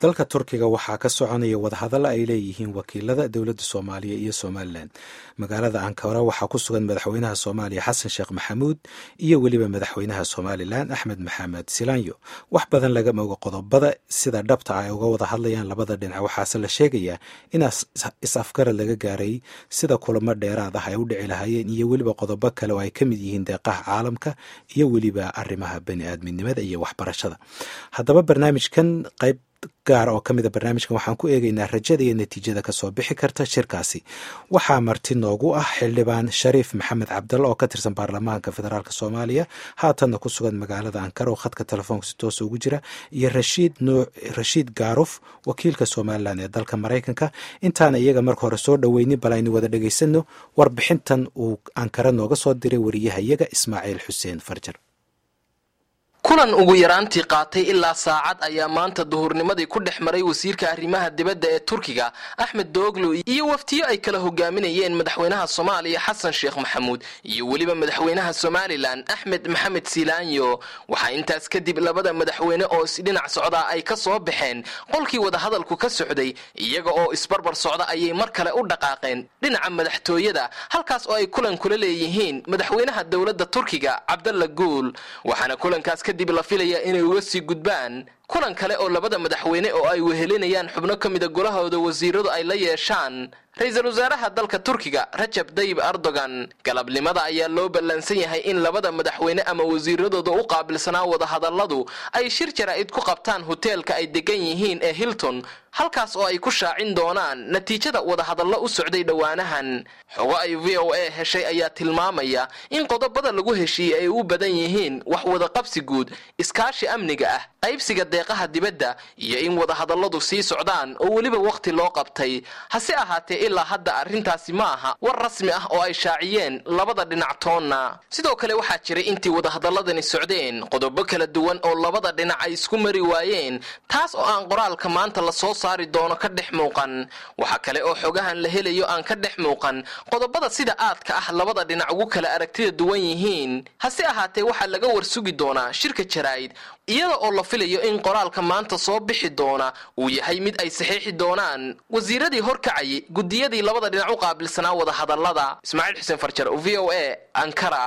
dalka turkiga waxaa ka soconaya wadahadalla ay leeyihiin wakiilada dowladda soomaaliya iyo somalilan magaalada ankara waxaa ku sugan madaxweynaha soomaaliya xasan sheekh maxamuud iyo weliba madaxweynaha somalilan axmed maxamed silaanyo wax badan laga mogo qodobada sida dhabta ah ay uga wada hadlayaan labada dhinac waxaase la sheegayaa in is-afgarad laga gaaray sida kulamo dheeraad ah ay u dhici lahaayeen iyo weliba qodobo kale oo ay ka mid yihiin deeqaha caalamka iyo weliba arrimaha bani aadminimada iyo waxbarashada haddaba barnaamijkan qayb gaar oo ka mida barnaamijkan waxaan ku eegaynaa rajada iyo natiijada kasoo bixi karta shirkaasi waxaa marti noogu ah xildhibaan shariif maxamed cabdalla oo ka tirsan baarlamaanka federaalk soomaaliya haatanna ku sugan magaalada ankara oo khadka telefoonka si toosa ugu jira iyo rashiid nuuc rashiid gaaruf wakiilka somalilan ee dalka maraykanka intaana iyaga marka hore soo dhoweynin bal aynu wada dhegaysano warbixintan uu ankara nooga soo diray wariyaha iyaga ismaaciil xuseen farjar kulan ugu yaraantii qaatay ilaa saacad ayaa maanta duhurnimadii ku dhex maray wasiirka arrimaha dibadda ee turkiga axmed dooglo iyo waftiyo ay kala hogaaminayeen madaxweynaha soomaaliya xasan sheekh maxamuud iyo weliba madaxweynaha somalilan axmed maxamed silaanyo waxaa intaas kadib labada madaxweyne oo isdhinac socdaa ay ka soo baxeen qolkii wadahadalku ka socday iyaga oo isbarbar socda ayay mar kale u dhaqaaqeen dhinaca madaxtooyada halkaas oo ay kulan kula leeyihiin madaxweynaha dowladda turkiga cabdalla guul waxaana kulankaas kadib la filaya inay uga sii gudbaan kulan kale oo labada madaxweyne oo ay wehelinayaan xubno ka mida golahooda wasiiradu ay la yeeshaan ra-iisul wasaaraha dalka turkiga rajab dayib erdogan galabnimada ayaa loo ballansan yahay in labada madaxweyne ama wasiiradooda u qaabilsanaa wadahadalladu ay shir jaraa'id ku qabtaan hoteelka ay degan yihiin ee hilton halkaas oo ay ku shaacin doonaan natiijada wadahadallo u socday dhowaanahan xogo ay v o a heshay ayaa tilmaamaya in qodobada lagu heshiiyey ay u badan yihiin wax wadaqabsi guud iskaashi amniga ah qaybsiga deeqaha dibadda iyo in wadahadalladu sii socdaan oo weliba wakhti loo qabtay hase ahaatee ilaa hadda arrintaasi ma aha war rasmi ah oo ay shaaciyeen labada dhinac toonna sidoo kale waxaa jiray intii wadahadalladani socdeen qodobo kala duwan oo labada dhinac ay isku mari waayeen taas oo aan qoraalka maanta lasoo saari doono ka dhex muuqan waxaa kale oo xogahan la helayo aan ka dhex muuqan qodobada sida aadka ah labada dhinac ugu kala aragtida duwan yihiin hase ahaatee waxaa laga warsugi doonaa shirka jaraa'id iyada oo la filayo in qoraalka maanta soo bixi doona uu yahay mid ay saxiixi doonaan wasiiradii horkacayay gudiyadii labada dhinac u qaabilsanaa wadahadallada ismaaciil xuseen farjar v o a ankara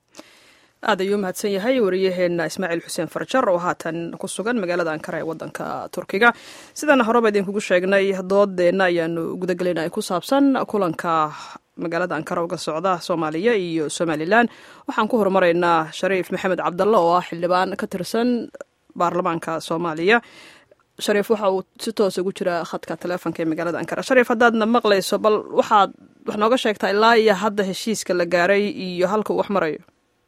aad ayuu mahadsan yahay wariyaheena ismaaciil xuseen farjar oo haatan ku sugan magaalada ankara ee wadanka turkiga sidaan horeba idinkugu sheegnay doodeenna ayaanu gudagelayna ku saabsan kulanka magaalada ankara uga socda soomaaliya iyo somalilan waxaan ku horumaraynaa shariif maxamed cabdalla oo ah xildhibaan ka tirsan baarlamaanka soomaaliya shariif waxa uu si toosa ugu jira khadka taleefonka ee magaalada ankara shariif haddaadna maqlayso bal waxaad wax nooga sheegtaa ilaa iyo hadda heshiiska la gaaray iyo halka uu wax marayo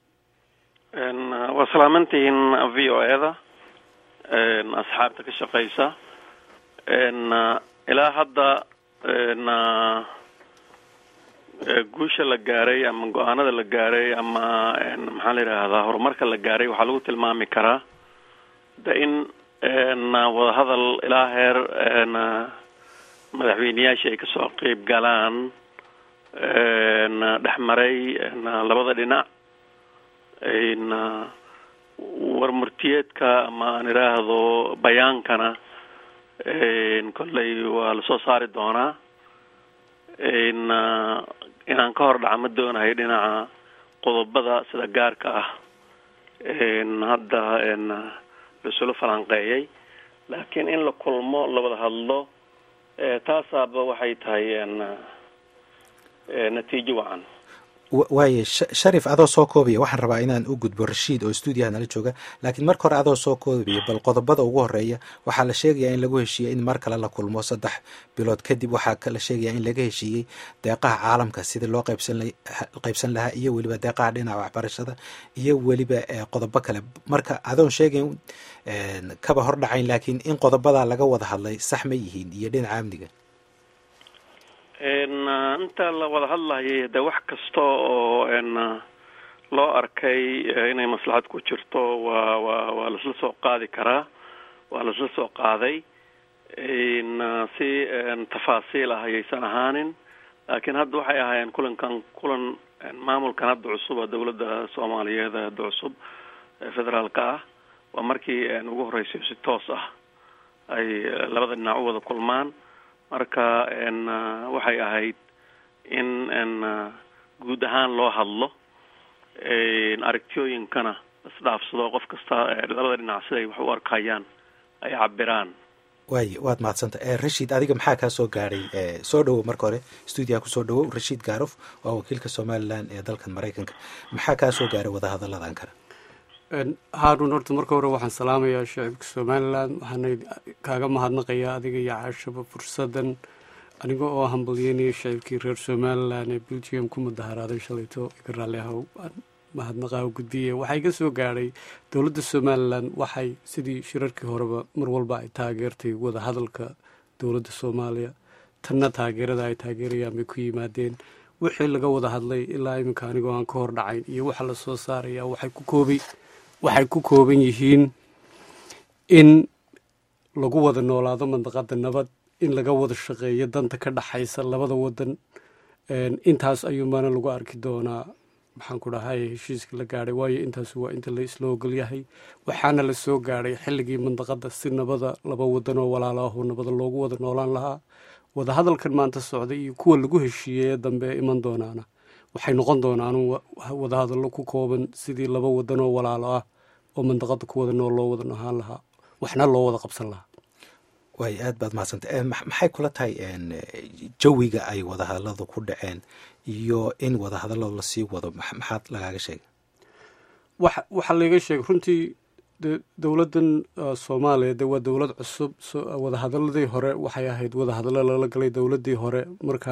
waa salaamantihiin v o eda asxaabta ka shaqeysa ilaa hadda guusha la gaaray ama go-aanada la gaaray ama maxaa la yidhaahdaa horumarka la gaaray waxaa lagu tilmaami karaa de in wadahadal ilaa heer madaxweyneyaashii ay kasoo qeyb galaan dhex maray labada dhinac warmurtiyeedka ama aan idhaahdo bayaankana kolley waa lasoo saari doonaa inaan ka hor dhaca ma doonahay dhinaca qodobada sida gaarka ah hadda lasula falanqeeyay laakiin in la kulmo la wada hadlo taasaaba waxay tahay natiijo wacan waaye sharif adoo soo koobaya waxaan rabaa inaan u gudbo rashiid oo stuudiyaha nala jooga laakiin marka hore adoo soo koobaya bal qodobada ugu horeeya waxaa la sheegayaa in lagu heshiiyey in mar kale la kulmo saddex bilood kadib waxaa la sheegayaa in laga heshiiyey deeqaha caalamka sidii loo qaybsan lahaa iyo weliba deeqaha dhinaca waxbarashada iyo weliba qodobo kale marka adoon sheegayn kaba hor dhacayn laakiin in qodobadaa laga wada hadlay sax ma yihiin iyo dhinaca amniga inta la wada hadlayay de wax kasta oo loo arkay inay maslaxad ku jirto waa waa waa laisla soo qaadi karaa waa laisla soo qaaday si tafaasiil ah ayaysan ahaanin laakiin hadda waxay ahaayeen kulankan kulan maamulkan hadda cusub oo dawladda soomaaliyeed hadda cusub federaalka ah waa markii ugu horreysay si toos ah ay labada dhinac u wada kulmaan marka waxay ahayd in guud ahaan loo hadlo aragtiyooyinkana isdhaafsado qof kasta labada dhinac siday wax u arkayaan ay cabiraan waay waad mahadsanta rashiid adiga maxaa kaa soo gaadhay soo dhowow marka hore stuudiyaha kusoo dhowow rashiid gaarof waa wakiilka somalilan ee dalkan maraykanka maxaa kaa soo gaadhay wadahadallada ankara haarun horta marka hore waxaan salaamayaa shacibka somalilan waxaana kaaga mahadnaqayaa adiga iyo caashaba fursadan aniga oo hambalyeynaya shacibkii reer somalilan ee belgium ku mudaharaaday shalayto iga raalli ahow mahadnaqaa gudbiye waxaa iga soo gaadhay dowladda somalilan waxay sidii shirarkii horeba mar walba ay taageertay wadahadalka dowladda soomaaliya tanna taageerada ay taageerayaan bay ku yimaadeen wixii laga wada hadlay ilaa iminka anigoo aan ka hor dhacayn iyo waxa la soo saaraya waxay ku koobay waxay ku kooban yihiin in lagu wada noolaado mandaqada nabad in laga wada shaqeeyo danta ka dhaxaysa labada wadan intaas ayuunbaana lagu arki doonaa maxaan ku dhahay heshiiska la gaadhay waayo intaas waa inta la isla ogol yahay waxaana la soo gaadhay xilligii mandaqada si nabada laba wadan oo walaalo ahoo nabada loogu wada noolaan lahaa wadahadalkan maanta socda iyo kuwa lagu heshiiyey ee dambe iman doonaana waxay noqon doonaan wadahadallo ku kooban sidii laba wadan oo walaalo ah oo mandaqada ku wada nool loo wada nohaan lahaa waxna loo wada qabsan lahaa waay aad baad mahadsanta maxay kula tahay jawiga ay wadahadalladu ku dhaceen iyo in wadahadalladu lasii wado maxaad lagaaga sheegay waxaa laiga sheegay runtii dowladdan soomaaliya de waa dowlad cusub wadahadaladii hore waxay ahayd wadahadallo lala galay dowladdii hore marka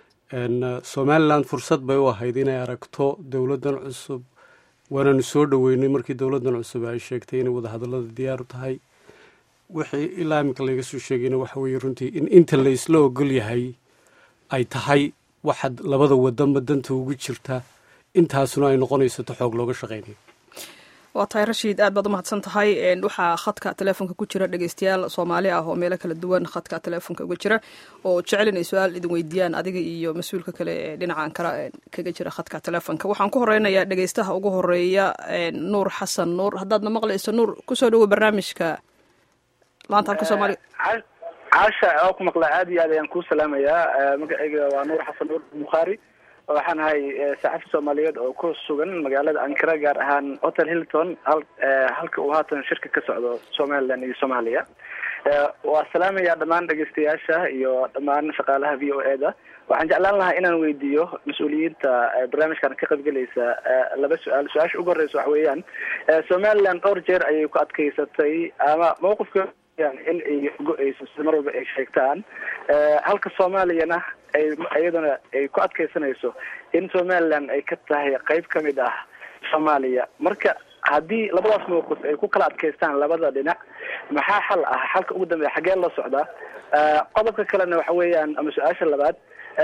somalilan fursad bay u ahayd inay aragto dowladdan cusub waananu soo dhoweynay markii dowladdan cusub ay sheegtay inay wadahadallada diyaaru tahay wixii ilaa iminka laga soo sheegayna waxa weeye runtii in inta la isla ogol yahay ay tahay waxaad labada wadanba danta ugu jirta intaasuna ay noqonayso ta xoog looga shaqaynayo waa tahay rashiid aad baad u mahadsan tahay waxaa khadka teleefonka ku jira dhegeystayaal soomaali ah oo meelo kala duwan khadka teleefonka uga jira oo jecel inay su-aal idin weydiiyaan adiga iyo mas-uulka kale ee dhinacan kale kaga jira khadka teleefonka waxaan ku horeynayaa dhegeystaha ugu horeeya nuur xasan nuur haddaadna maqlayso nuur kusoo dhowo barnaamijka laanta halka soomaaliga caasha oo ku maqlaa aad iyo aad ayaan kuu salaamayaa magacayga waa nuur xasan nuur bukhaari waxaan ahay saxafi soomaaliyeed oo ku sugan magaalada ankara gaar ahaan hotel hilton halka uu haatan shirka ka socdo somaliland iyo soomaaliya waa salaamayaa dhammaan dhegeystayaasha iyo dhammaan shaqaalaha v o e da waxaan jeclaan lahaa inaan weydiiyo mas-uuliyiinta barnaamijkan ka qaybgelaysa laba su-aal su-aasha ugu horeysa waxa weeyaan somaliland dhowr jeer ayay ku adkeysatay ama mawqifka in ay go-eyso sida mar walba ay sheegtaan halka soomaaliyana ay iyaduna ay ku adkeysanayso in somaliland ay ka tahay qeyb ka mid ah soomaaliya marka haddii labadaas mawqif ay ku kala adkeystaan labada dhinac maxaa xal ah xalka ugu dambeeya xaggee loo socdaa qodobka kalena waxa weeyaan ama su-aasha labaad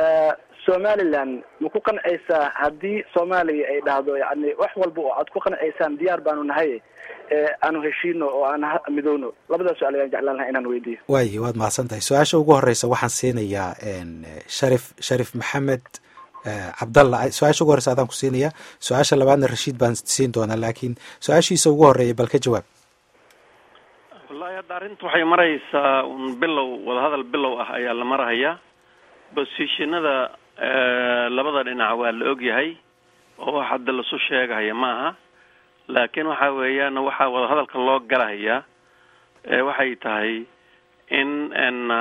somaliland ma ku qancaysaa haddii soomaaliya ay dhahdo yani wax walba oo aad ku qancaysaan diyaar baanu nahay aanu heshiino oo aan midowno labadaas su-aal ayaan jeclaan lahaa inaan weydiiyo waayo waad mahadsan tahay su-aasha ugu horeysa waxaan siinayaa sharif sharif maxamed cabdalla su-aasha ugu horeysa adaan ku siinayaa su-aasha labaadna rashiid baan siin doonaa laakiin su-aashiisa ugu horeeya bal ka jawaab wallahi hadda arrinta waxay maraysaa un bilow wadahadal bilow ah ayaa la marahayaa bosishinada labada dhinac waa la ogyahay oo wax hadda lasu sheegahaya ma aha laakiin waxa weeyaan waxaa wadahadalka loo galahayaa waxay tahay in n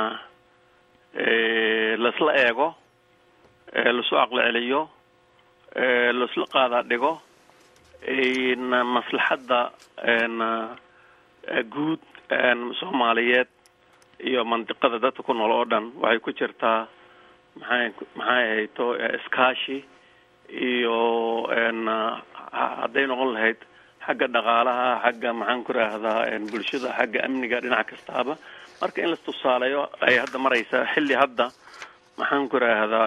laisla eego lasu aqli celiyo laisla qaadaa dhigo maslaxadda guud soomaaliyeed iyo mandiqada dadka ku nool oo dhan waxay ku jirtaa maxay maxay ahayto iskaashi iyo hadday noqon lahayd xagga dhaqaalaha xagga maxaan ku raahdaa bulshada xagga amniga dhinac kastaaba marka in las tusaaleeyo ay hadda maraysaa xilli hadda maxaan ku raahdaa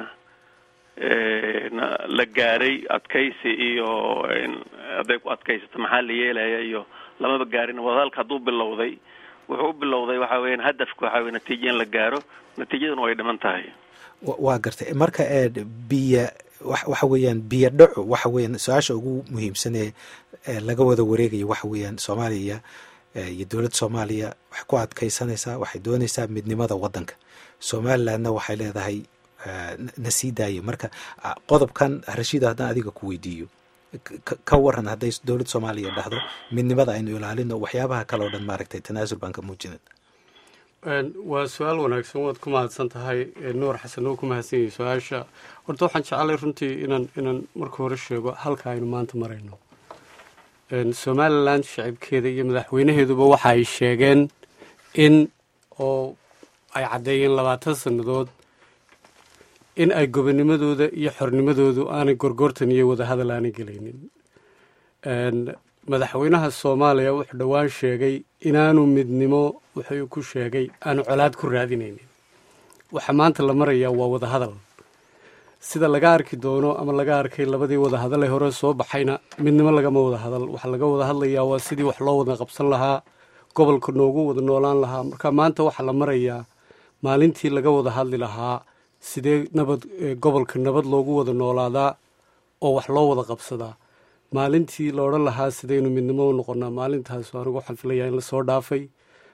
la gaaray adkaysi iyo hadday ku adkaysato maxaa la yeelaya iyo lamaba gaarin wadahadalka hadduu bilowday wuxuu u bilowday waxa weeyaan hadafka waxa weye natiijo in la gaaro natiijaduna way dhiman tahay waa gartay marka biyo waxa weeyaan biyo dhaco waxa weeyaan su-aasha ugu muhiimsan ee laga wada wareegayo waxa weeyaan soomaaliya iyo dowladda soomaaliya waxay ku adkaysanaysaa waxay doonaysaa midnimada waddanka somalilandna waxay leedahay na sii daaya marka qodobkan rashiid haddaan adiga ku weydiiyo ka waran hadday dowladda soomaaliya dhahdo midnimada aynu ilaalino waxyaabaha kale oo dhan maaragtay tanaasul baan ka muujinin waa su-aal wanaagsan waad ku mahadsan tahay nuur xasan oo ku mahadsan yahay su-aasha horta waxaan jeclay runtii inaan inaan marka hore sheego halka aynu maanta marayno somalilan shacibkeeda iyo madaxweynaheeduba waxa ay sheegeen in oo ay caddeeyeen labaatan sannadood in ay gobonimadooda iyo xornimadoodu aanay gorgortan iyo wadahadal aanay gelaynin madaxweynaha soomaaliya wuxuu dhowaan sheegay inaanu midnimo wuxuu ku sheegay aanu colaad ku raadinaynin waxa maanta la marayaa waa wadahadal sida laga arki doono ama laga arkay labadii wadahadal ee hore soo baxayna midnimo lagama wada hadal waxaa laga wada hadlayaa waa sidii wax loo wada qabsan lahaa gobolka noogu wada noolaan lahaa marka maanta waxaa la marayaa maalintii laga wada hadli lahaa sidee nabad gobolka nabad loogu wada noolaadaa oo wax loo wada qabsadaa maalintii la odhan lahaa sidaynu midnimo u noqonaa maalintaas anigu waxaan filayaa in lasoo dhaafay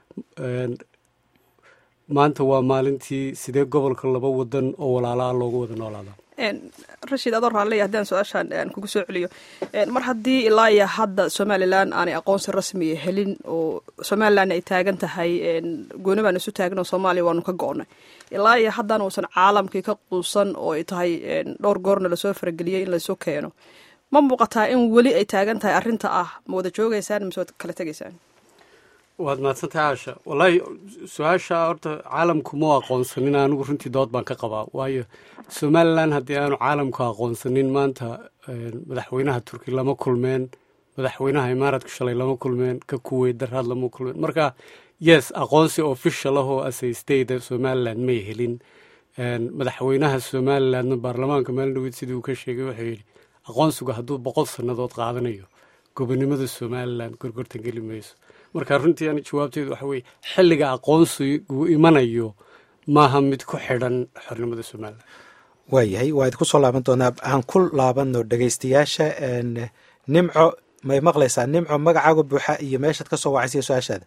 maanta waa maalintii sidee gobolka laba wadan oo walaala ah loogu wada noolaadaa rashiid adoo raalley haddaan su-aashaan aan kugu soo celiyo mar haddii ilaa iyo hadda somalilan aanay aqoonsi rasmiya helin oo somalilan ay taagan tahay gooni baan isu taagno soomaaliya waanu ka go-nay ilaa iyo haddana uusan caalamkii ka quusan oo ay tahay dhowr goorna lasoo farageliyey in laysu keeno ma muuqataa in weli ay taagan tahay arrinta ah ma wada joogaysaan mise waad kala tegaysaan waad mahadsantahay caasha wallaahi su-aasha horta caalamku ma aqoonsanin anigu runtii dood baan ka qabaa waayo somalilan haddii aanu caalamku aqoonsanin maanta madaxweynaha turki lama kulmeen madaxweynaha imaaraadka shalay lama kulmeen ka kuweyt daraad lama kulmeen marka yes aqoonsi official ah oo asay state somalilan may helin madaxweynaha somalilandna baarlamaanka maalindhaweyd sidii uu ka sheegay wuxuu yidhi aqoonsigu hadduu boqol sannadood qaadanayo gobonimada somalilan gorgortan geli mayso marka runtii ani jawaabteedu waxa weye xilliga aqoonsigu imanayo maaha mid ku xidhan xornimada somalilan waayahay waa idinku soo laaban doonaa aan ku laabano dhegaystayaasha nimco may maqlaysaa nimco magacaaga buuxa iyo meeshaad ka soo wacaysiya su-aashaada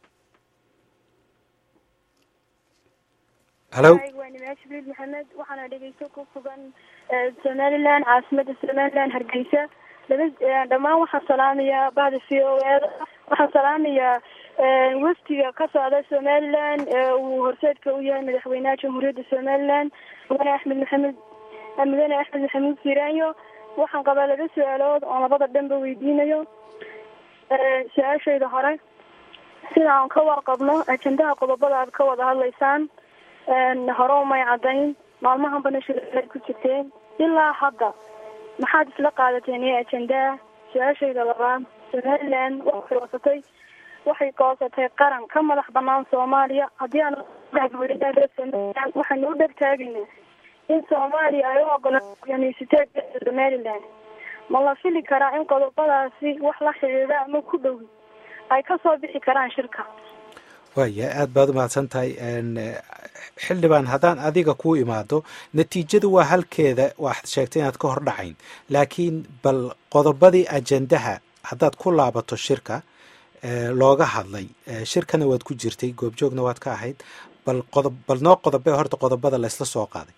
halo waa jibriil maxamed waxaana dhegeysto ku sugan somalilan caasimada somalilan hargeysa laba dhammaan waxaan salaamayaa bahda v o e waxaan salaamayaa wafdiga ka socda somalilan uu horseedka u yahay madaxweynaha jamhuuriyadda somalilan mudane axmed maxamed mudane axmed maxamuud siiraanyo waxaan qabaa laba su-aalood oon labada dhanba weydiinayo su-aashayda hore sida aan ka warqabno ajendaha qodobada aad ka wada hadlaysaan hore umay caddayn maalmahan bana shirad ku jirteen ilaa hadda maxaad isla qaadateen iyo ajendaha su-aashayda labaad somalilan waa firoosatay waxay goosatay qaran ka madax banaan soomaaliya haddii aan somalilan waxaynu u dhegtaagaynaa in soomaaliya ay u ogolaysiteeda somalilan ma la fili karaa in qodobadaasi wax la xidhiidha ama ku dhowi ay kasoo bixi karaan shirka waaya aada baad u mahadsan tahay xildhibaan haddaan adiga ku imaado natiijadu waa halkeeda waxaad sheegtay inaad ka hor dhacayn laakiin bal qodobadii ajendaha haddaad ku laabato shirka looga hadlay shirkana waad ku jirtay goobjoogna waad ka ahayd bal qodob bal noo qodobe horta qodobada laysla soo qaaday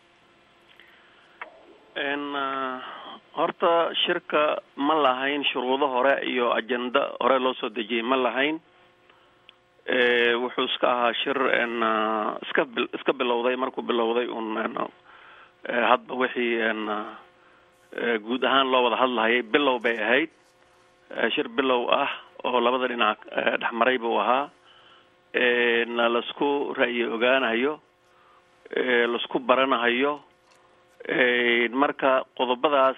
horta shirka ma lahayn shuruudo hore iyo ajenda hore loo soo dejiyey ma lahayn wuxuu iska ahaa shir iska iska bilowday markuu bilowday un hadba wixii guud ahaan loo wada hadlahayay bilow bay ahayd shir bilow ah oo labada dhinac dhexmaray buu ahaa laisku ra'yi ogaanahayo laisku baranahayo marka qodobadaas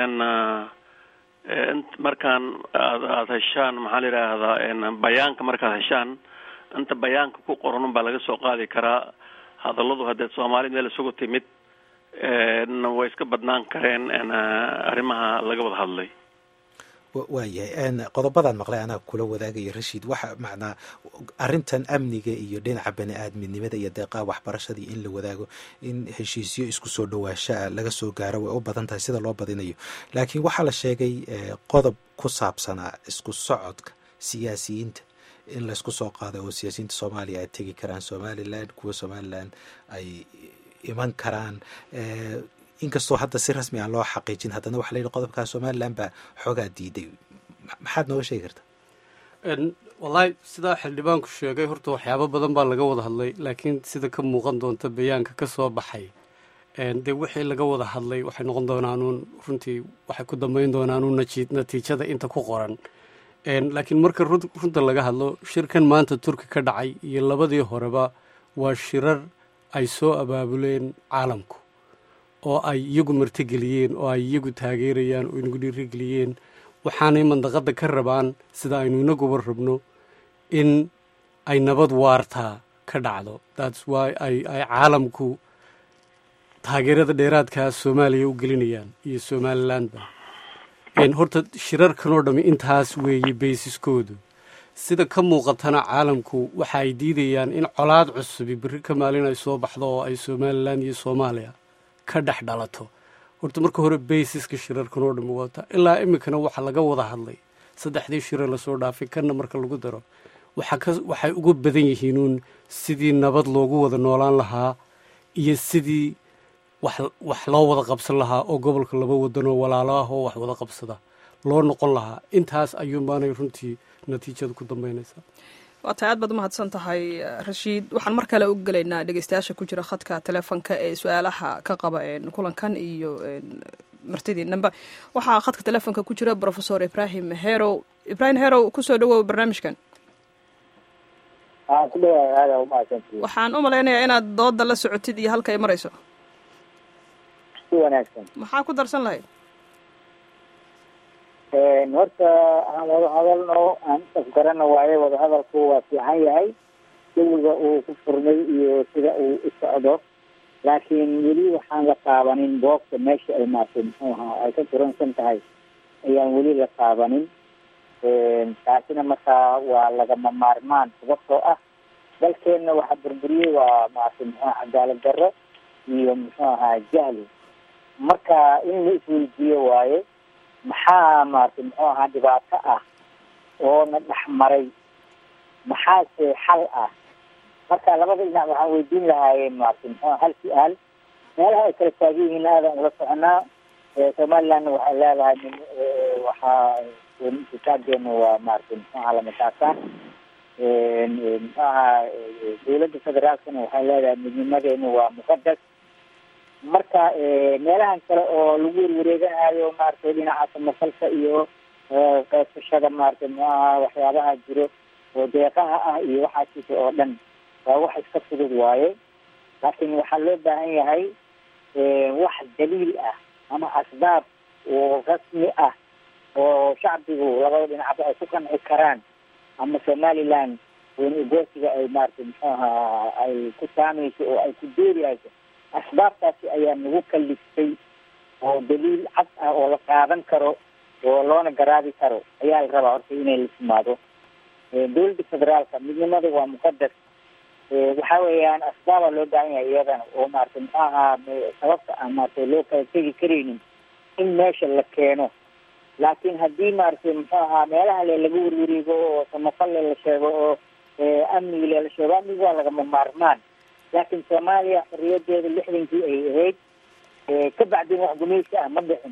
markaan aad aada heshaan maxaa la yidhaahdaa bayaanka markaad heshaan inta bayaanka ku qoran un baa laga soo qaadi karaa hadalladu haddee soomaali meel isugu timid way iska badnaan kareen arrimaha laga wada hadlay waayahay qodobadaan maqlay anaa kula wadaagaya rashiid waxa macnaa arrintan amniga iyo dhinaca bani aadminimada iyo deeqaha waxbarashadii in la wadaago in heshiisyo isku soo dhawaashaa laga soo gaaro way u badan tahay sida loo badinayo laakiin waxaa la sheegay qodob ku saabsanaa isku socodka siyaasiyiinta in laysku soo qaado oo siyaasiyiinta soomaaliya ay tegi karaan somalilan kuwa somalilan ay iman karaan inkastoo hadda si rasmi aan loo xaqiijin haddana waxa la yidhi qodobkaa somalilan baa xoogaa diiday maxaad nooga sheegi kartaa wallaahi sidaa xildhibaanku sheegay horta waxyaabo badan baa laga wada hadlay laakiin sida ka muuqan doonta bayaanka ka soo baxay dee wixii laga wada hadlay waxay noqon doonaanuun runtii waxay ku dambayn doonaanuun natiijada inta ku qoran laakiin marka runta laga hadlo shirkan maanta turki ka dhacay iyo labadii horeba waa shirar ay soo abaabuleen caalamku oo ay iyagu martigeliyeen oo ay iyagu taageerayaan oo inagu dhiirigeliyeen waxaanay mandaqadda ka rabaan sida aynu inaguba rabno in ay nabad waartaa ka dhacdo thats wy ay ay caalamku taageerada dheeraadkaa soomaaliya u gelinayaan iyo somalilandba horta shirarkan oo dhammi intaas weeye baysiskoodu sida ka muuqatana caalamku waxa ay diidayaan in colaad cusubi berri ka maalin ay soo baxdo oo ay somalilan iyo soomaaliya ka dhex dhalato horta marka hore baysiska shirarkan oo dhammi wata ilaa iminkana waxa laga wada hadlay saddexdii shire lasoo dhaafay kanna marka lagu daro waxay uga badan yihiinuun sidii nabad loogu wada noolaan lahaa iyo sidii wax loo wada qabsan lahaa oo gobolka laba wadanoo walaalo ah oo wax wada qabsada loo noqon lahaa intaas ayuunbaanay runtii natiijada ku dambaynaysaa waa tahay aad baad umahadsan tahay rashiid waxaan mar kale u gelaynaa dhegeystayaasha ku jira khadka teleefonka ee su-aalaha ka qaba kulankan iyo martidiinanba waxaa khadka teleefonka ku jira profesor ibrahim herow ibrahim herow kusoo dhawow barnaamijkan waxaan u malaynayaa inaad dooda la socotid iyo halka ay marayso maxaa ku darsan lahayd horta aan wada hadalno aan isafgarana waaye wadahadalku waa fiican yahay jawiga uu ku furmay iyo sida uu u socdo laakiin weli waxaan la taabanin boogta meesha ay maartay muxuu ahaa ay ka turansan tahay ayaan weli la taabanin taasina markaa waa lagama maarmaan sababtoo ah dalkeenna waxa burburiyey waa maartay muxuu aha cadaalad darro iyo muxuu ahaa jahli marka in la isweydiiyo waaye maxaa maartay muxuu ahaa dhibaato ah oo na dhex maray maxaase xal ah marka labada dhinac waxaan weydiin lahaayeen maartay muxuu aha hal su-aal meelaha ay kala taagan yihiin aadan ula soconaa somalilandna waxay leedahay waxaa kitaabeena waa maartay muxuu ahaa lamataasaan muxuu ahaa dawladda federaalkana waxay leedahay midnimadeena waa muqadas marka meelahan kale oo lagu werwareeganayo maaragtay dhinaca samafalka iyo qaybsashada maaragtay muxuu ahaa waxyaabaha jiro oo deeqaha ah iyo waxaasiisa oo dhan waa wax iska fudud waaye laakiin waxaa loo baahan yahay wax daliil ah ama asbaab oo rasmi ah oo shacbigu labada dhinacba ay ku qanci karaan ama somaliland weyne ugoosiga ay maaragtay muxuu ahaa ay ku saamayso oo ay ku dooriyayso asbaabtaasi ayaa nagu kaliftay oo daliil cad ah oo la qaadan karo oo loona garaabi karo ayaa la rabaa horta inay la timaado dawladda federaalka midnimada waa muqadas waxa weeyaan asbaaba loo baahan yahay iyadana oo maaragtay muxuu ahaa sababta aan maaragtay loo kala tegi karaynin in meesha la keeno laakiin haddii maaragtay muxuu ahaa meelaha le laga werwareego oo samafalle la sheego oo amnigile la sheego amniga waa lagama maarmaan laakiin soomaaliya xorriyadeeda lixdankii ay ahayd ka bacdin wax gumaysi ah ma dhicin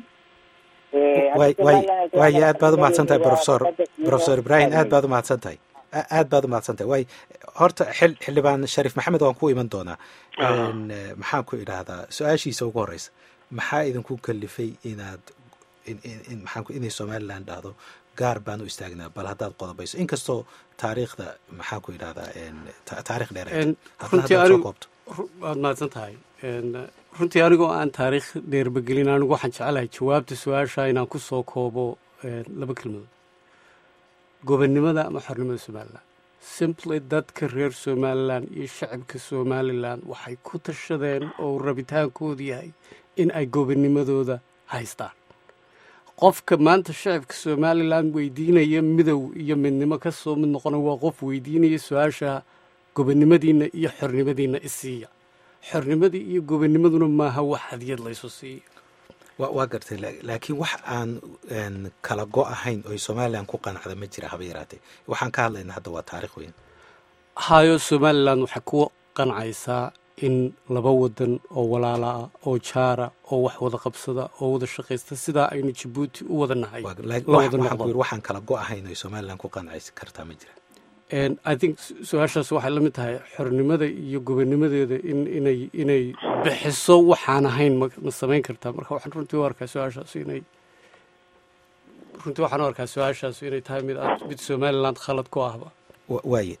waay aad baad umahadsan tahay profesor profesor ibrahim aad baad umahadsan tahay aad baad umahadsan tahay way horta xil xildhibaan shariif maxamed waan ku iman doonaa maxaan ku idhaahdaa su-aashiisa ugu horeysa maxaa idinku kalifay inaad maxaan inay somaliland dhahdo gaar baan u istaagnaa bal haddaad qodobayso inkastoo taariikhda maxaan ku idhahdaa taarikh dheer runtiigoobto waad mahadsan tahay runtii anigoo aan taariikh dheerbagelin anigu waxaan jecelahay jawaabta su-aasha inaan ku soo koobo laba kelmadood gobonnimada ama xornimada somalilan simply dadka reer somalilan iyo shacabka somalilan waxay ku tashadeen oo rabitaankoodu yahay in ay gobonnimadooda haystaan qofka maanta shacabka somalilan weydiinaya midow iyo midnimo ka soo mid noqona waa qof weydiinaya su-aasha gobonnimadiinna iyo xornimadiinna isiiya xornimadii iyo gobonnimaduna maaha wax hadiyad laysu siiyo wa waa gartay laakiin wax aan kala go ahayn oy somalilan ku qanacda ma jira haba yaraatee waxaan ka hadlaynaa hadda waa taarikh weyn hayo somalilan waxay ku qancaysaa in laba wadan oo walaala ah oo jaara oo wax wada qabsada oo wada shaqaysta sidaa aynu jabuuti u wada nahay waxaan kala go ahayn oy somalilan ku qancaysi kartaa ma jira i think su-aashaas waxay la mid tahay xornimada iyo gobonimadeeda in inay inay bixiso waxaan ahayn ma ma samayn kartaa marka waxaan runtii u arkaa su-aashaas inay runtii waxaan u arkaa su-aashaas inay tahay mid aad mid somaliland khalad ku ahba waaye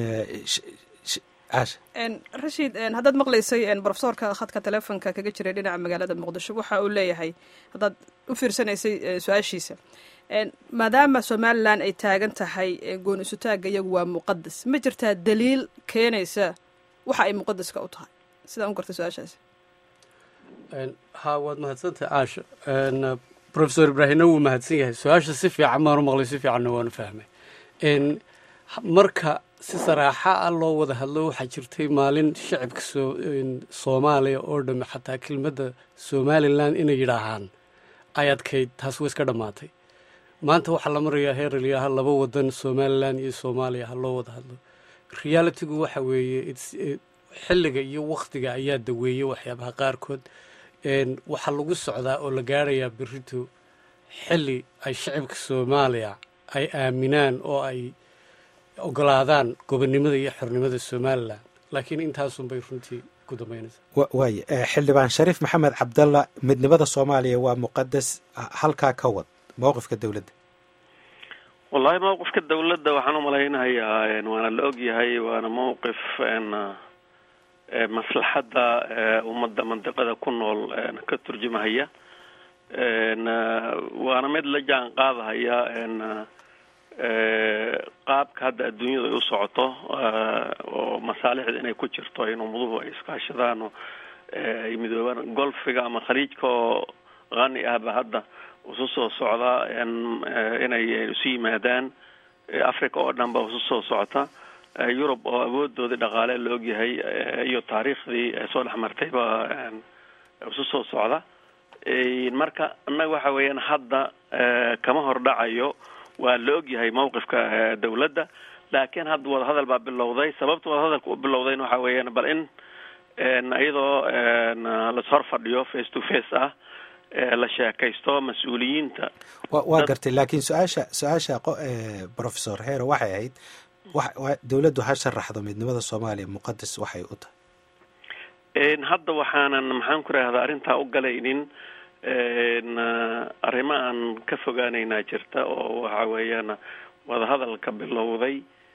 caasha rashiid haddaad maqlaysay brofesorka khadka telefonka kaga jiray dhinaca magaalada muqdisho waxa uu leeyahay haddaad u fiirsanaysay su-aashiisa maadaama somalilan ay taagan tahay goon isutaagga iyagu waa muqadas ma jirtaa daliil keenaysa waxa ay muqadaska u tahay sidaan u gartay su-aashaasi ha waad mahadsantahay caasha profesor ibraahimna wuu mahadsan yahay su-aasha si fiican baanu maqlay si fiicanna waanu fahmay marka si saraaxa ah loo wada hadlo waxaa jirtay maalin shacibka soomaaliya oo dhamme xataa kelmadda somalilan inay yidhaahaan ay adkayd taas way iska dhammaatay maanta waxaa la marayaa heer layaaha laba wadan somalilan iyo soomaaliya ha loo wada hadlo realitigu waxa weeye xilliga iyo wakhtiga ayaa daweeyey waxyaabaha qaarkood waxaa lagu socdaa oo la gaarayaa berito xilli ay shacibka soomaaliya ay aaminaan oo ay ogolaadaan gobonnimada iyo xornimada somalilan laakiin intaasunbay runtii ku dambaynaysaa waaye xildhibaan shariif maxamed cabdalla midnimada soomaaliya waa muqadas halkaa ka wad mowqifka dowladda wallahi mowqifka dowladda waxaan umalaynayaa waana la og yahay waana mowqif maslaxadda ummadda mandiqada ku nool ka turjumahaya waana mid la jaan qaadahaya qaabka hadda adduunyadu ay u socoto oo masaalixda inay ku jirto in ummaduhu ay iskaashadaan oo ay midoobaan golfiga ama khaliijka oo qani ahba hadda isu soo socdaa inay isu yimaadaan africa oo dhan ba isu soo socota yurub oo awoodoodii dhaqaale la ogyahay iyo taariikhdii soo dhex martayba isu soo socda marka annaga waxa weeyaan hadda kama hordhacayo waa la ogyahay mawqifka dawladda laakiin hadda wadahadal baa bilowday sababta wadahadalka u bilowdayna waxa weeyaan bal in iyadoo lashor fadhiyo face to face ah la sheekaysto mas-uuliyiinta waa gartay laakiin su-aasha su-aasha professor hero waxay ahayd dawladdu ha sharaxdo midnimada soomaaliya muqadas waxay u tahay hadda waxaanan maxaan ku rahdaa arrintaa u galaynin arrimo aan ka fogaanaynaa jirta oo waxa weeyaan wadahadalka bilowday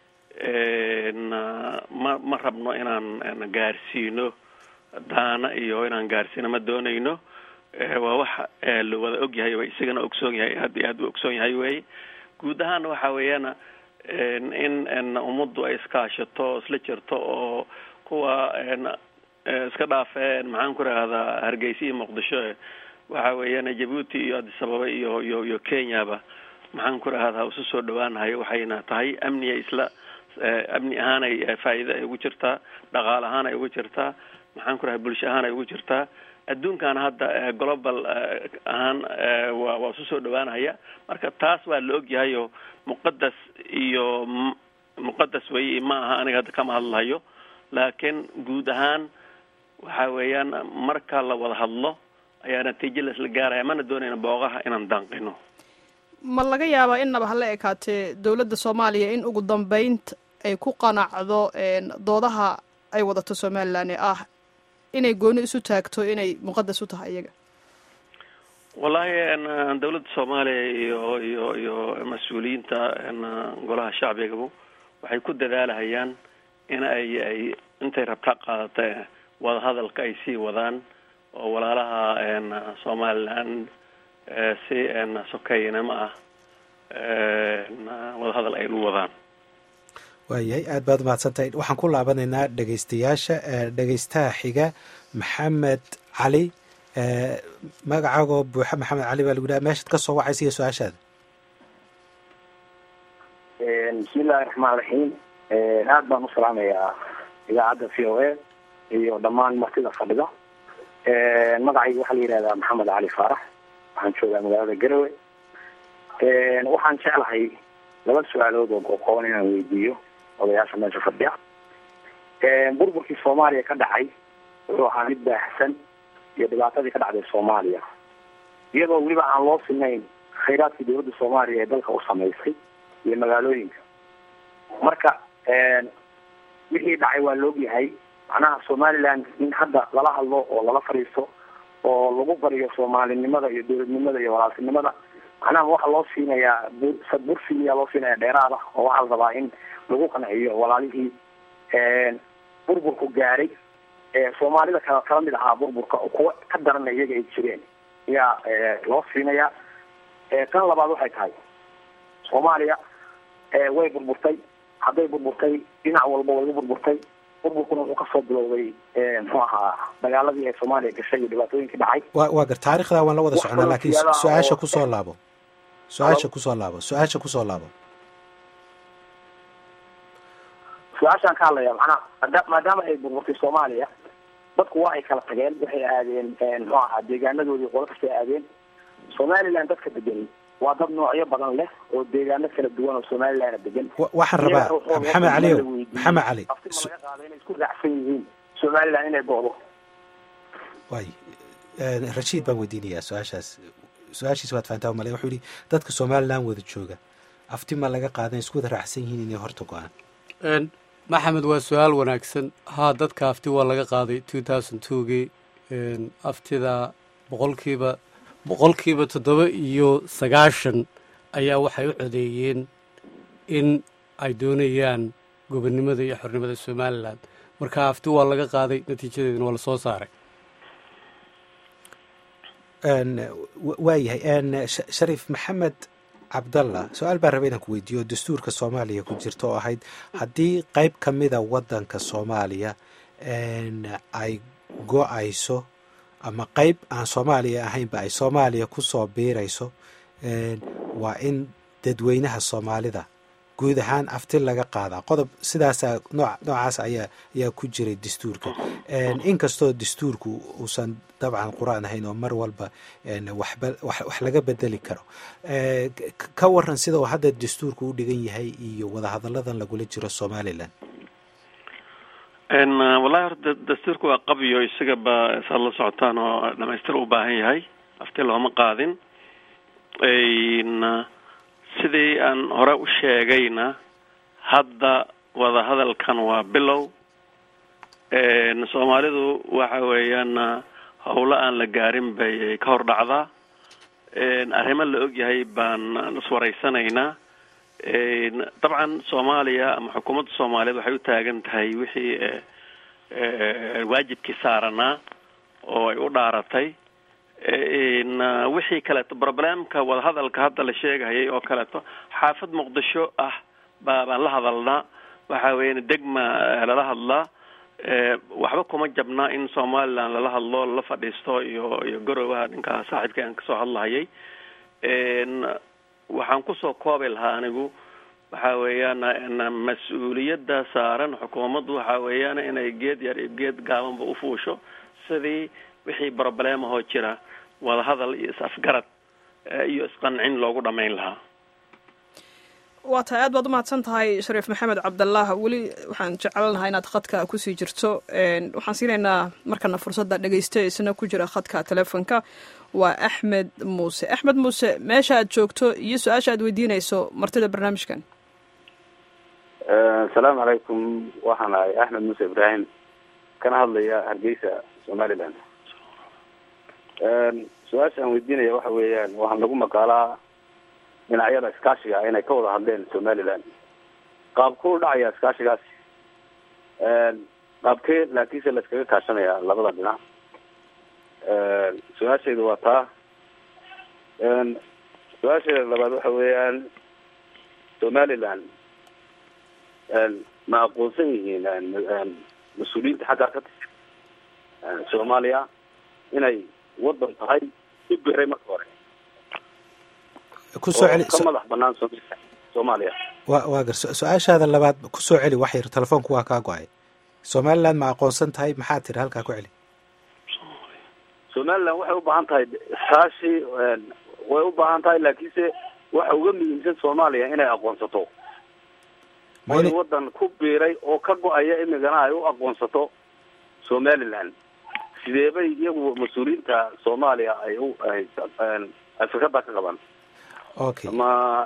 ma ma rabno inaan gaarsiino daana iyo inaan gaarsiino ma doonayno waa wax la wada ogyahay o isagana ogsoon yahay aad iyo aad u ogsoon yahay weye guud ahaana waxa weeyaan in ummaddu ay iskaashato isla jirto oo kuwa iska dhaafeen maxaan ku rahdaa hargeysa iyo muqdisho waxa weeyaan jabuuti iyo addis ababa iyo iyo iyo kenyaba maxaan ku rahdaa isu soo dhawaanahay waxayna tahay amniya isla amni ahaan ay faa'iida ay ugu jirtaa dhaqaal ahaan ay ugu jirtaa maxaan ku rahay bulsho ahaan ay ugu jirtaa adduunkana hadda global ahaan waa waa isu soo dhawaanahaya marka taas waa la ogyahay oo muqadas iyo muqadas weye ma aha aniga hadda kama hadlahayo laakiin guud ahaan waxa weeyaan marka la wada hadlo ayaa natiijo laisla gaaraya mana doonayna boogaha inaan danqino ma laga yaabaa innaba hala ekaatee dowladda soomaaliya in ugu dambeynta ay ku qanacdo doodaha ay wadato somalilan ee ah inay gooni isu taagto inay muqadas u tahay iyaga wallahi dawladda soomaaliya iyo iyo iyo mas-uuliyiinta golaha shacbigabu waxay ku dadaalahayaan in ay ay intay rabta qaadata wadahadalka ay sii wadaan oo walaalaha somalilan si sokeynimo ah wadahadal ay u wadaan waayahay aad baad umahadsantahay waxaan ku laabanaynaa dhegeystayaasha dhegeystaha xiga maxamed cali magacaagoo buuxa maxamed cali baa lagu dhaha meeshaad ka soo wacaysa iyo su-aashaada bismillahi raxmaan raxiim aad baan u salaamayaa idaacadda v o a iyo dhammaan martida fadhida magacayga waxaa la yihahdaa maxamed cali faarax waxaan joogaa magaalada garowe waxaan jeclahay laba su-aalood oo qoqoban inaan weydiiyo odayaasha meesha fadhiya burburkii soomaaliya ka dhacay wuxuu ahaa mid baahsan iyo dhibaatadii ka dhacday soomaaliya iyadoo weliba aan loo sinayn khayraadkii dawladda soomaaliya ee dalka u samaysay iyo magaalooyinka marka wixii dhacay waa la ogyahay macnaha somaliland in hadda lala hadlo oo lala fadhiisto oo lagu bariyo soomaalinimada iyo dowladnimada iyo walaaltinimada macnaha waxaa loo siinayaa bursigiyaa loo siinaya dheeraada oo waxaa la rabaa in lagu qanciyo walaalihii burburku gaaray soomaalida kala kala mid ahaa burburka kuwa ka darana iyaga ay jireen ayaa loo siinayaa tan labaad waxay tahay soomaaliya way burburtay hadday burburtay dhinac walba way u burburtay burburkuna wuxuu kasoo bilowday muxuu ahaa dagaaladii ay soomaaliya gashay iyo dhibaatooyinkii dhacay wa waa gar taarikhda waan la wada socnaa laakiin su-aasha kusoo laabo su-aasha kusoo laabo su-aasha kusoo laabo su-aashaan ka hadlaya macnaha ada maadaama ay burburtay soomaaliya dadku waa ay kala tageen waxay aadeen muxuu ahaa deegaanadoodii qolo kastay aadeen somaliland dadka degani waa dad noocyo badan leh oo deegaano kala duwan oo somalilandna degan waxaan rabaa maxamed caliyow maxamed cali laga qaado inay isku raacsan yihiin somaliland inay go'do way rashiid baan weydiinayaa su-aashaas su-aashiis waad fahantaa male wuxuu yihi dadka somaliland wada jooga afti ma laga qaadan isku wada raacsan yihiin inay horta go-aan maxamed waa su-aal wanaagsan haa dadka afti waa laga qaaday two thousand twogii aftida boqolkiiba boqolkiiba toddoba iyo sagaashan ayaa waxay u codeeyeen in ay doonayaan gobonnimada iyo xornimada somalilan marka afti waa laga qaaday natiijadeedina waa lasoo saaray waayahay shariif maxamed cabdalla su-aal baan raba inaan ku weydiiyo dastuurka soomaaliya ku jirta oo ahayd haddii qeyb ka mida waddanka soomaaliya ay go-ayso ama qeyb aan soomaaliya ahaynba ay soomaaliya kusoo biirayso waa in dadweynaha soomaalida guud ahaan afti laga qaadaa qodob sidaasa noo noocaas ayaa ayaa ku jiray dastuurka inkastoo dastuurku uusan dabcan qur-aan ahayn oo mar walba waxba wax laga bedeli karo ka waran sida uu hadda dastuurku u dhigan yahay iyo wadahadalladan lagula jiro somalilan wallahi horta dastuurka waa qabiyo isagaba saad la socotaan oo dhamaystir u baahan yahay afti looma qaadin sidii aan hore u sheegayna hadda wadahadalkan waa bilow soomaalidu waxa weeyaan howlo aan la gaarin bay ka hor dhacdaa arrimo la ogyahay baan iswaraysanaynaa dabcan soomaaliya ama xukuumadda soomaaliyeed waxay u taagan tahay wixii waajibkii saaranaa oo ay u dhaaratay wixii kaleeto problemka wadahadalka hadda la sheegahayay oo kaleeto xaafad muqdisho ah ba baan la hadalnaa waxa weeyaan degma lala hadlaa waxba kuma jabnaa in somaliland lala hadlo lala fadhiisto iyo iyo garowaha ninkaa saaxiibka aan kasoo hadlahayay waxaan kusoo koobi lahaa anigu waxa weeyaan mas-uuliyadda saaran xukuumaddu waxa weeyaan inay geed yar iyo geed gaabanba ufuusho sidii wixii problemahoo jira wadahadal iyo is-afgarad iyo isqancin loogu dhamayn lahaa waa tahay aad baad umahadsan tahay shariif maxamed cabdallah weli waxaan jecelnahay inaad khadka kusii jirto waxaan siinaynaa markana fursadda dhegeysta isna ku jira khadka telefonka waa axmed muuse axmed muuse meesha aad joogto iyo su-aasha aad weydiinayso martida barnaamijkan asalaamu calaykum waxaan ahay axmed muuse ibraahim kana hadlaya hargeysa somaliland su-aasha aan weydiinaya waxa weeyaan waxaan lagu maqaalaa dhinacyada iskaashiga ah inay ka wada hadleen somaliland qaabkuu dhacaya iskaashigaasi qaabkee laakiinse la iskaga kaashanaya labada dhinac su-aashaydu waa taa su-aasheeda labaad waxa weeyaan somaliland ma aqoonsan yihiin mas-uuliyiinta xaggaa ka tirsan soomaaliya inay wadan tahay u biray marka hore kusoo celi ka madax banaan soomaaliya wa waa gar su-aashaada labaad kusoo celi wax yar telefoonku waa kaa go-ay somaliland ma aqoonsan tahay maxaa tiri halkaa ku celi somaliland waxay u baahan tahay iskaashi way u baahan tahay laakiinse waxa uga muhiimsan soomaaliya inay aqoonsato way wadan ku biiray oo ka go-aya imigana ay u aqoonsato somaliland sidee bay iyagu mas-uuliyiinta soomaaliya ay u ay fikradda ka qabaan okay ama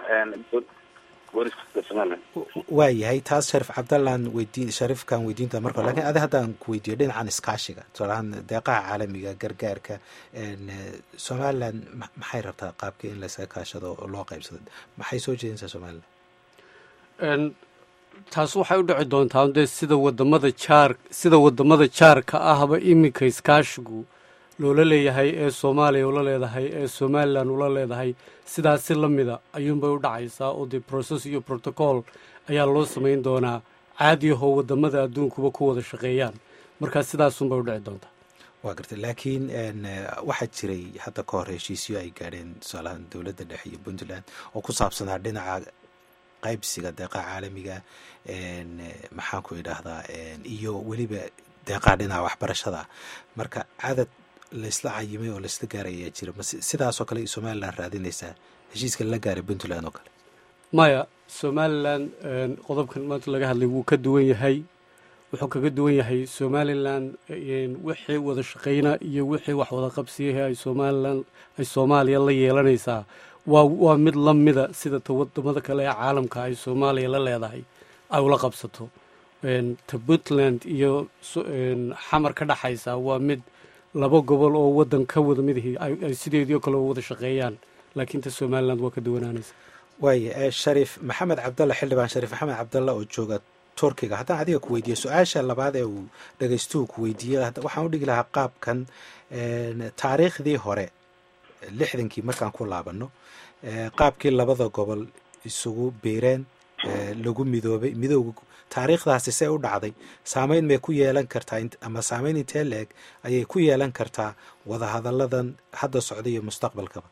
booliska somaliland waa yahay taas sharif cabdallaan weydiin sharifkan weydiinta marka hore lakin adi haddaan ku weydiiyo dhinacan iskaashiga tusaalahaan deeqaha caalamiga gargaarka somaliland maxay rabtaa qaabkii in laysaga kaashado oo loo qaybsado maxay soo jeedinaysaa somaliland taas waxay u dhici doontaa dee sida wadamada jaar sida wadamada jaarka ahba iminka iskaashigu loola leeyahay ee soomaaliya ula leedahay ee somalilan ula leedahay sidaasi la mida ayuunbay u dhacaysaa oo dee process iyo protocol ayaa loo samayn doonaa caadi ahoo wadamada adduunkuba ku wada shaqeeyaan markaa sidaasunbay u dhici doontaa waa gartay laakiin waxaa jiray hadda ka hor heshiisyo ay gaadheen tusaalahaan dowladda dhexe iyo puntland oo ku saabsanaa dhinaca qaybsiga deeqaha caalamiga maxaan ku idhaahdaa iyo weliba deeqaha dhinaca waxbarashada marka cadad laysla cayimay oo laysla gaaray ayaa jira ma sidaasoo kale somalilan raadinaysaa heshiiska la gaaray puntland oo kale maya somalilan qodobkan maanta laga hadlay wuu ka duwan yahay wuxuu kaga duwan yahay somalilan wixii wada shaqayna iyo wixii wax wada qabsiyahe ay somalilan ay soomaaliya la yeelanaysaa waa waa mid la mida sida ta wadamada kale ee caalamka ay soomaaliya la leedahay ay ula qabsato ta puntland iyo xamar ka dhexaysa waa mid laba gobol oo wadan ka wada midahi ay sideedii oo kale wada shaqeeyaan laakiin ta somaliland waa ka duwanaanaysa waaya shariif maxamed cabdalla xildhibaan shariif maxamed cabdalla oo jooga turkiga haddaan adiga ku weydiiyo su-aasha labaad ee uu dhagaystuhu ku weydiiyey waxaan u dhigi lahaa qaabkan taariikhdii hore lixdankii markaan ku laabano qaabkii labada gobol isugu biireen lagu midoobay midooga taariikhdaasi see u dhacday saameyn may ku yeelan kartaa ama saameyn intee la-eg ayay ku yeelan kartaa wadahadalladan hadda socda iyo mustaqbalkaba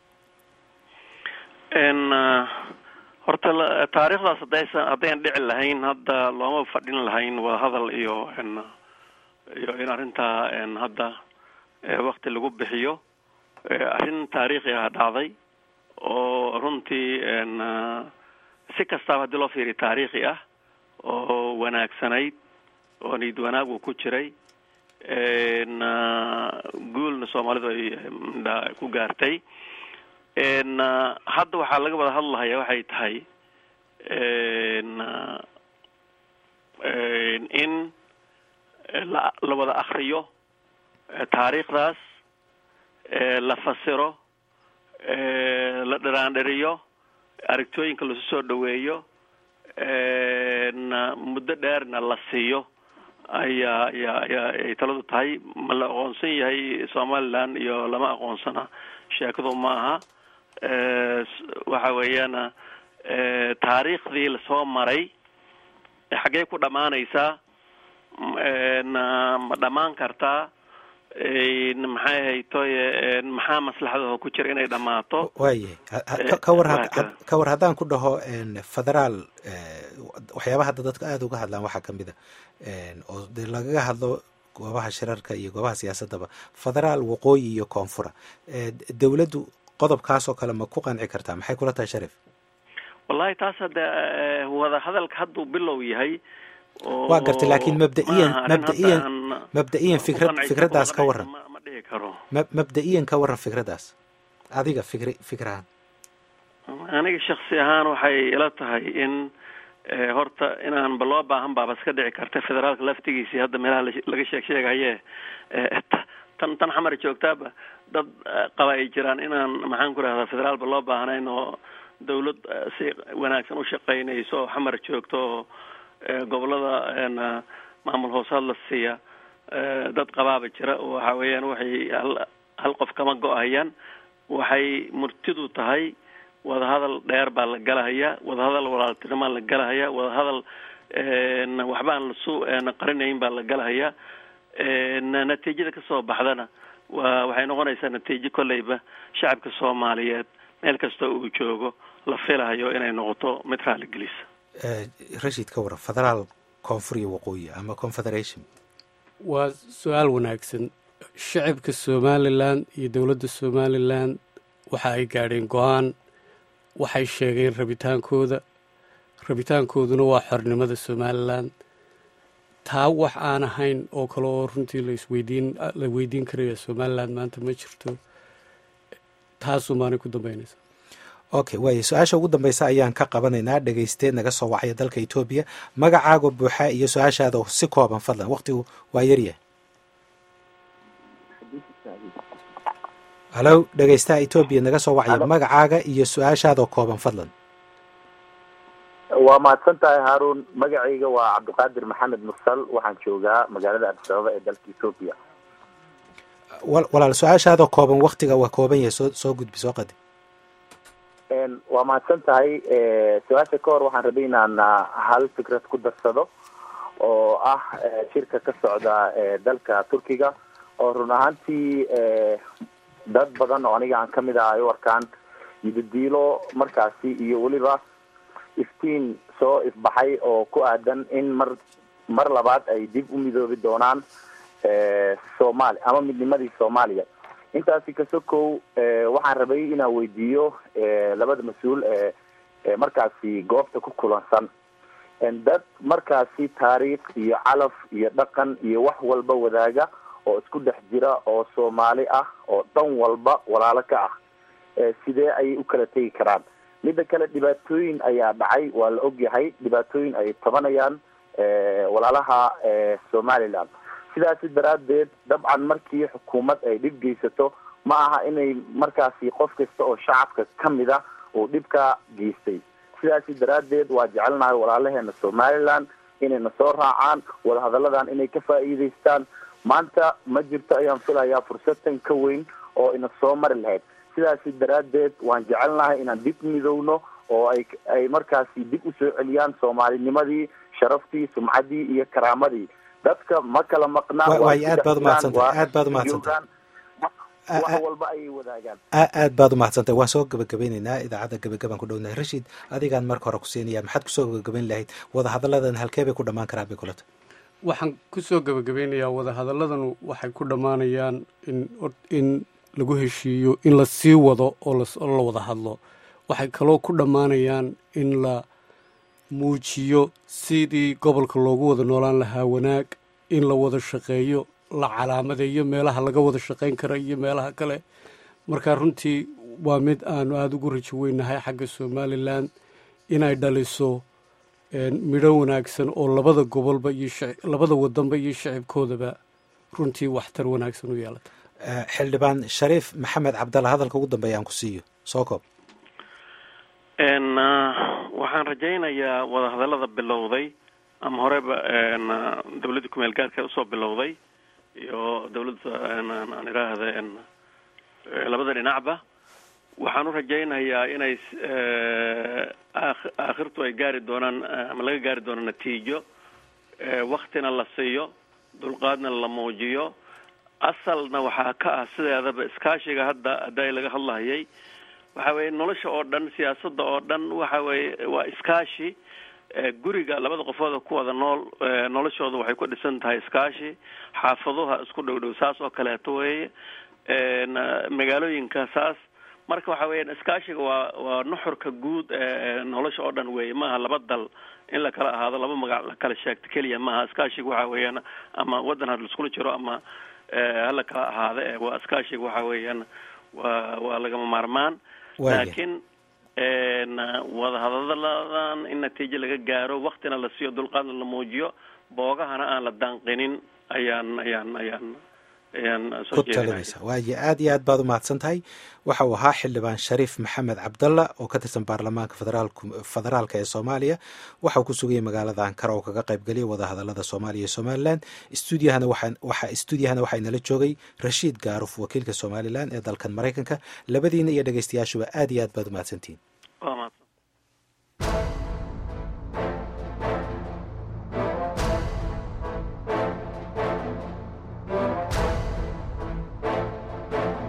horta taariikhdaas hadaysa haddayn dhici lahayn hadda looma fadhin lahayn wadahadal iyo iyo in arrintaa hadda wakti lagu bixiyo arrin taariikhi ah dhacday oo runtii si kastaaba haddii loo fiiriyo taariikhi ah oo wanaagsanayd oo niyad wanaag uu ku jiray guulna soomaalidu ay ku gaartay hadda waxaa laga wada hadlahaya waxay tahay in la la wada akriyo taariikhdaas la fasiro la dhiraandhiriyo aragtooyinka lasu soo dhaweeyo muddo dheerna la siiyo ayaa ayaa ayaa ay taladu tahay ma la aqoonsan yahay somaliland iyo lama aqoonsana sheekadu ma aha waxa weeyaan taariikhdii lasoo maray xaggee ku dhammaanaysaa ma dhammaan kartaa maxay haytoy maxaa maslaxadaho ku jira inay dhammaato waayahay kawar ka war haddaan ku dhaho federaal waxyaabaha hadda dadka aada uga hadlaan waxaa kamid a oo dee lagaga hadlo goobaha shirarka iyo goobaha siyaasadaba federaal waqooyi iyo koonfura dowladdu qodobkaas oo kale ma ku qanci kartaa maxay kula tahay sharif wallahi taas hadde wada hadalka hadduu bilow yahay waa gartay laakiin mabdaiyan mabdaiyan mabda-iyan fikrad fikraddaas ka waran ma dhihi karo ma mabda-iyan ka waran fikraddaas adiga fikri fikrahaan aniga shaksi ahaan waxay ila tahay in horta inaanba loo baahan baaba iska dhici karta federaalka laftigiisii hadda meelaha laga sheeg sheegaye tan tan xamar joogtaaba dad qaba ay jiraan inaan maxaan ku rahdaa federaalba loo baahnayn oo dawlad si wanaagsan u shaqaynayso oo xamar joogto oo gobolada maamul hoosaad la siiya dad qabaaba jira oo waxa weeyaan waxay hal hal qof kama go-hayaan waxay murtidu tahay wadahadal dheer baa la galahaya wadahadal walaaltinimaa la galahaya wadahadal waxba aan lasu qarinayn baa la galahaya natiijada kasoo baxdana wa waxay noqonaysaa natiijo kolleyba shacabka soomaaliyeed meel kasta uu joogo la filahayo inay noqoto mid raali gelisa rashid ka waran federaal koonfur iyo waqooyi ama confederation waa su-aal wanaagsan shacabka somalilan iyo dowladda somalilan waxa ay gaadheen go-aan waxay sheegeen rabitaankooda rabitaankooduna waa xornimada somalilan taa wax aan ahayn oo kale oo runtii laisweydiin la weydiin karaya somalilan maanta ma jirto taasuu maanay ku dambeynaysa okay waaya su-aasha ugu dambeysa ayaan ka qabanaynaa dhegeyste naga soo wacaya dalka etoobiya magacaaga buuxa iyo su-aashaada si kooban fadlan waqtigu waa yaryahay halow dhegeystaha etoobiya naga soo wacaya magacaaga iyo su-aashaadao kooban fadlan waa mahadsan tahay haaruun magacayga waa cabdiqaadir maxamed mursal waxaan joogaa magaalada abdisababa ee dalka etoobiya walaal su-aashaadao kooban waktiga waa kooban yahay soo soo gudbi soo qadi waa mahadsan tahay su-aasha ka hor waxaan rabay inaan hal fikrad ku darsado oo ah shirka ka socda dalka turkiga oo run ahaantii dad badan oo aniga aan kamid ah ay u arkaan yidadiilo markaasi iyo weliba iftiin soo ifbaxay oo ku aadan in mar mar labaad ay dib u midoobi doonaan soomaali ama midnimadii soomaaliya intaasi kasokow waxaan rabay inaan weydiiyo labada mas-uul ee markaasi goobta ku kulansan dad markaasi taariikh iyo calaf iyo dhaqan iyo wax walba wadaaga oo isku dhex jira oo soomaali ah oo dhan walba walaalo ka ah sidee ayay u kala tegi karaan midda kale dhibaatooyin ayaa dhacay waa la ogyahay dhibaatooyin ay tabanayaan walaalaha somaliland sidaasi daraaddeed dabcan markii xukuumad ay dhib geysato ma aha inay markaasi qof kasta oo shacabka kamid a uu dhibka geystay sidaasi daraaddeed waa jecelnahay walaalaheena somaliland inayna soo raacaan wadahadalladan inay ka faa'iidaystaan maanta ma jirto ayaan filayaa fursatan ka weyn oo ina soo mari lahayd sidaasi daraaddeed waan jecelnahay inaan dib midowno oo ay ay markaasi dib usoo celiyaan soomaalinimadii sharaftii sumcaddii iyo karaamadii dadka ma kala maqnaa waay aad baad umahadsantahay aad baad umahadsantahay wax walba ayay wadaagaan aad baad umahadsantahay waan soo gabagabeyneynaa idaacadda gabagabaan ku dhownahay rashiid adigaan marka hore ku siinaya maxaad kusoo gabagabeyn lahayd wadahadalladan halkee bay ku dhammaan karaan bay kulata waxaan kusoo gabagabeynayaa wadahadaladanu waxay ku dhammaanayaan in in lagu heshiiyo in la sii wado oo la wada hadlo waxay kaloo ku dhammaanayaan in la muujiyo sidii gobolka loogu wada noolaan lahaa wanaag in la wada shaqeeyo la calaamadeeyo meelaha laga wada shaqayn kara iyo meelaha kale marka runtii waa mid aanu aada ugu rajo weynahay xagga somalilan inay dhaliso midho wanaagsan oo labada gobolba iyo labada wadanba iyo shacibkoodaba runtii waxtar wanaagsan u yeelata xildhibaan shariif maxamed cabdalla hadalka ugu dambeeya aan ku siiyo soo koob waxaan rajaynayaa wadahadallada bilowday ama horeba dawladda kumeel gaarka usoo bilowday iyo dawladda aan idhaahda labada dhinacba waxaan u rajaynayaa inay aakhirtu ay gaari doonaan ama laga gaari doono natiijo waktina la siiyo dulqaadna la muujiyo asalna waxaa ka ah sideedaba iskaashiga hadda hadday laga hadlahayay waxa weeye nolosha oo dhan siyaasadda oo dhan waxa weeye waa iskaashi guriga labada qofood ku wada nool noloshooda waxay ku dhisan tahay iskaashi xaafaduha isku dhow dhow saas oo kaleeto weeye magaalooyinka saas marka waxa weeyaan iskaashiga waa waa nuxurka guud nolosha oo dhan weeye maaha laba dal in la kala ahaado laba magac la kala sheegto keliya maaha iskaashiga waxa weeyaan ama waddan ha laiskula jiro ama hala kala ahaado waa iskaashiga waxa weeyaan waa waa lagama maarmaan laakiin wadahadaladan in natiijo laga gaaro waktina la siiyo dulqaadna la muujiyo boogahana aan la daanqinin ayaan ayaan ayaan ku talinaysa waayo aad iyo aad baad u mahadsan tahay waxa uu ahaa xildhibaan shariif maxamed cabdalla oo ka tirsan baarlamaanka federaalka ee soomaaliya waxa uu ku sugayay magaalada ankara oo kaga qaybgeliyay wadahadalada soomaaliya iyo somalilan stuudiyahana waxa stuudiyahana waxaa inala joogay rashiid gaaruf wakiilka somalilan ee dalkan maraykanka labadiina iyo dhegeystayaashuba aad iyo aad baad u mahadsantihiin